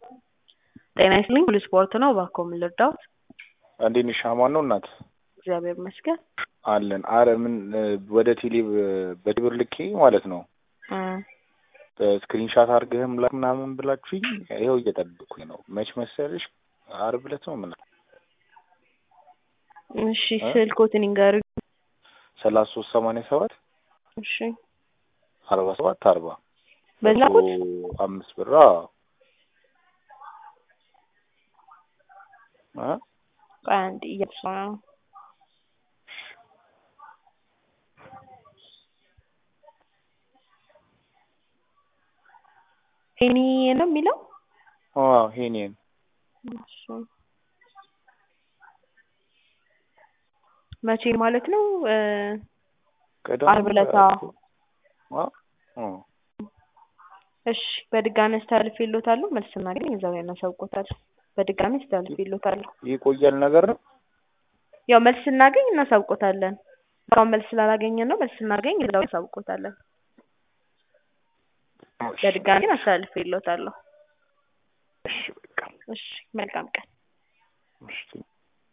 ጤና ይስጥልኝ ሁሉ ስፖርት ነው። እባክዎ ምን ልርዳዎት? እንዴት ነሽ? አማን ነው እናት? እግዚአብሔር ይመስገን። አለን። አረ ምን ወደ ቴሌ በቴሌብር ልኬ ማለት ነው ስክሪንሻት አድርገህም ላክ ምናምን ብላችሁኝ ይኸው እየጠበቅኩኝ ነው። መች መሰለሽ ዓርብ ዕለት ነው ምን እሺ ስልኮትን ይንገሩኝ። ሰላሳ ሶስት ሰማንያ ሰባት እሺ አርባ ሰባት አርባ በዚህ ላኩት? አምስት ብር አዎ። እ ቆይ አንዴ እያየሁ ነው። ሄኒ ነው የሚለው? አዎ ሄኔን እሺ መቼ ማለት ነው? እ ቅዳሜ ዓርብ ዕለት አዎ። አዎ አዎ እሺ በድጋሚ አስተላልፌልዎታለሁ። መልስ ስናገኝ እዛው እናሳውቅዎታለን። በድጋሚ አስተላልፌልዎታለሁ። ይቆያል ነገር ነው። ያው መልስ ስናገኝ እናሳውቅዎታለን። አሁን መልስ ስላላገኘን ነው። መልስ ስናገኝ እዛው እናሳውቅዎታለን። በድጋሚ ግን አስተላልፌልዎታለሁ። እሺ በቃ እሺ መልካም ቀን። እሺ